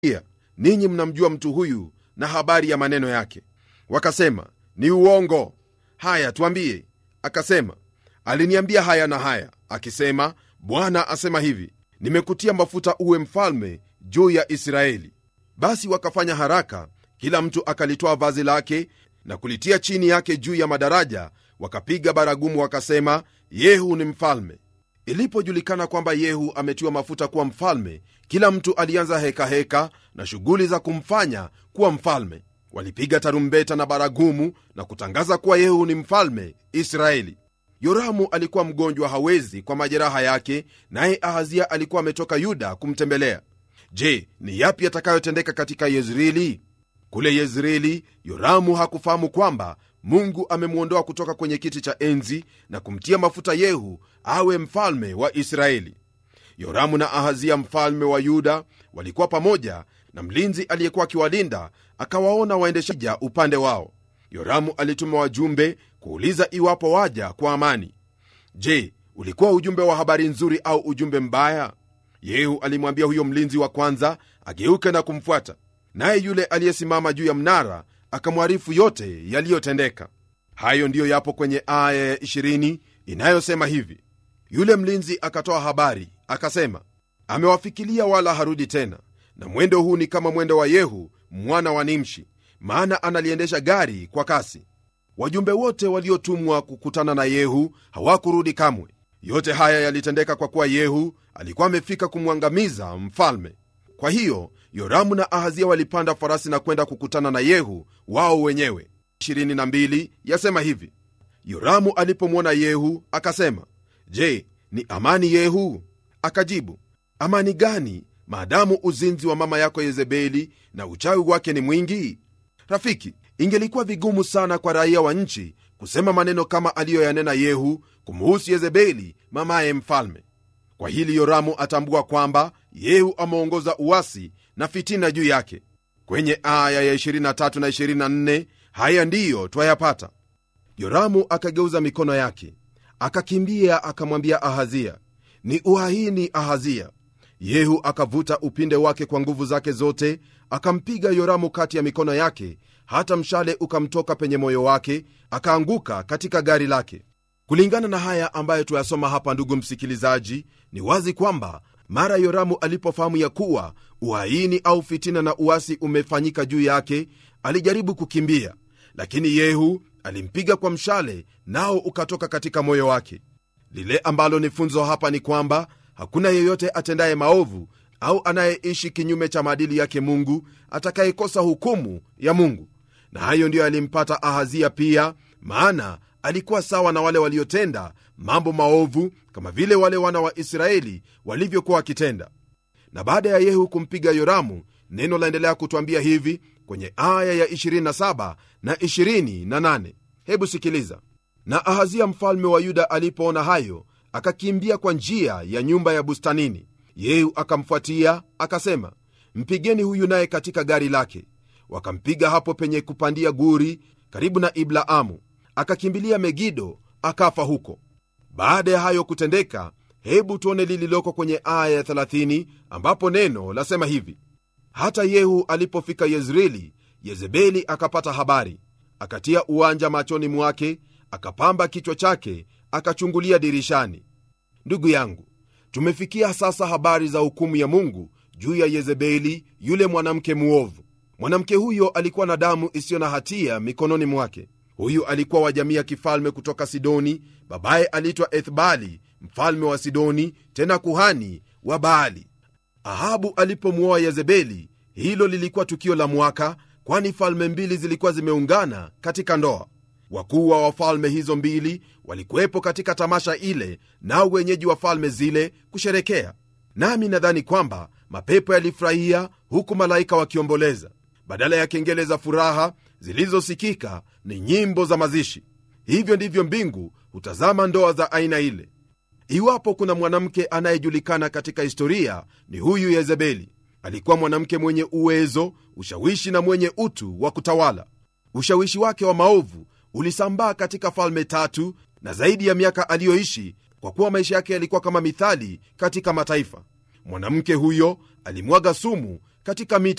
ninyi mnamjua mtu huyu na habari ya maneno yake wakasema ni uongo haya tuambie akasema aliniambia haya na haya akisema bwana asema hivi nimekutia mafuta uwe mfalme juu ya israeli basi wakafanya haraka kila mtu akalitoa vazi lake na kulitia chini yake juu ya madaraja wakapiga baragumu wakasema yehu ni mfalme ilipojulikana kwamba yehu ametiwa mafuta kuwa mfalme kila mtu alianza hekaheka heka na shughuli za kumfanya kuwa mfalme walipiga tarumbeta na baragumu na kutangaza kuwa yehu ni mfalme israeli yoramu alikuwa mgonjwa hawezi kwa majeraha yake naye ahazia alikuwa ametoka yuda kumtembelea je ni yapi yatakayotendeka katika yezreeli kule yezreeli yoramu hakufahamu kwamba mungu amemwondoa kutoka kwenye kiti cha enzi na kumtia mafuta yehu awe mfalme wa israeli yoramu na ahazia mfalme wa yuda walikuwa pamoja na mlinzi aliyekuwa akiwalinda akawaona waendeshaja upande wao yoramu alituma wajumbe kuuliza iwapo waja kwa amani je ulikuwa ujumbe wa habari nzuri au ujumbe mbaya yehu alimwambia huyo mlinzi wa kwanza ageuke na kumfuata naye yule aliyesimama juu ya mnara akamwarifu yote yaliyotendeka hayo ndiyo yapo kwenye aya ya 20 inayosema hivi yule mlinzi akatoa habari akasema amewafikilia wala harudi tena na mwendo huu ni kama mwendo wa yehu mwana wa nimshi maana analiendesha gari kwa kasi wajumbe wote waliotumwa kukutana na yehu hawakurudi kamwe yote haya yalitendeka kwa kuwa yehu alikuwa amefika kumwangamiza mfalme kwa hiyo yoramu na ahazia walipanda farasi na kwenda kukutana na yehu wao wenyewe 22 yasema hivi yoramu alipomwona yehu akasema je ni amani yehu akajibu amani gani maadamu uzinzi wa mama yako yezebeli na uchawi wake ni mwingi rafiki ingelikuwa vigumu sana kwa raia wa nchi kusema maneno kama aliyoyanena yehu kumuhusu yezebeli mamaye mfalme kwa hili yoramu atambua kwamba yehu ameongoza uwasi na fitina juu yake kwenye aya ya 23 na 24 haya ndiyo twayapata yoramu akageuza mikono yake akakimbia akamwambia ahazia ni uhaini ahazia yehu akavuta upinde wake kwa nguvu zake zote akampiga yoramu kati ya mikono yake hata mshale ukamtoka penye moyo wake akaanguka katika gari lake kulingana na haya ambayo tuyasoma hapa ndugu msikilizaji ni wazi kwamba mara yoramu alipofahamu ya kuwa uhaini au fitina na uasi umefanyika juu yake alijaribu kukimbia lakini yehu alimpiga kwa mshale nao ukatoka katika moyo wake lile ambalo ni funzo hapa ni kwamba hakuna yeyote atendaye maovu au anayeishi kinyume cha maadili yake mungu atakayekosa hukumu ya mungu na hayo ndiyo yalimpata ahazia pia maana alikuwa sawa na wale waliotenda mambo maovu kama vile wale wana wa israeli walivyokuwa wakitenda na baada ya yehu kumpiga yoramu neno laendelea kutwambia hivi kwenye aya ya 27 na 28 hebu sikiliza na ahazia mfalme wa yuda alipoona hayo akakimbia kwa njia ya nyumba ya bustanini yehu akamfuatia akasema mpigeni huyu naye katika gari lake wakampiga hapo penye kupandia guri karibu na iblaamu akakimbilia megido akafa huko baada ya hayo kutendeka hebu tuone lililoko kwenye aya ya 30 ambapo neno lasema hivi hata yehu alipofika yezreeli yezebeli akapata habari akatia uwanja machoni mwake akapamba kichwa chake akachungulia dirishani ndugu yangu tumefikia sasa habari za hukumu ya mungu juu ya yezebeli yule mwanamke muovu mwanamke huyo alikuwa na damu isiyo na hatia mikononi mwake huyu alikuwa wa jamii ya kifalme kutoka sidoni babaye aliitwa ethbali mfalme wa sidoni tena kuhani wa baali ahabu alipomwoa yezebeli hilo lilikuwa tukio la mwaka kwani falme mbili zilikuwa zimeungana katika ndoa wakuu wa wafalme hizo mbili walikuwepo katika tamasha ile nao wenyeji wa falme zile kusherekea nami nadhani kwamba mapepo yalifurahia huku malaika wakiomboleza badala ya kengele za furaha zilizosikika ni nyimbo za mazishi hivyo ndivyo mbingu hutazama ndoa za aina ile iwapo kuna mwanamke anayejulikana katika historia ni huyu yezebeli alikuwa mwanamke mwenye uwezo ushawishi na mwenye utu wa kutawala ushawishi wake wa maovu ulisambaa katika falme tatu na zaidi ya miaka aliyoishi kwa kuwa maisha yake yalikuwa kama mithali katika mataifa mwanamke huyo alimwaga sumu katika mito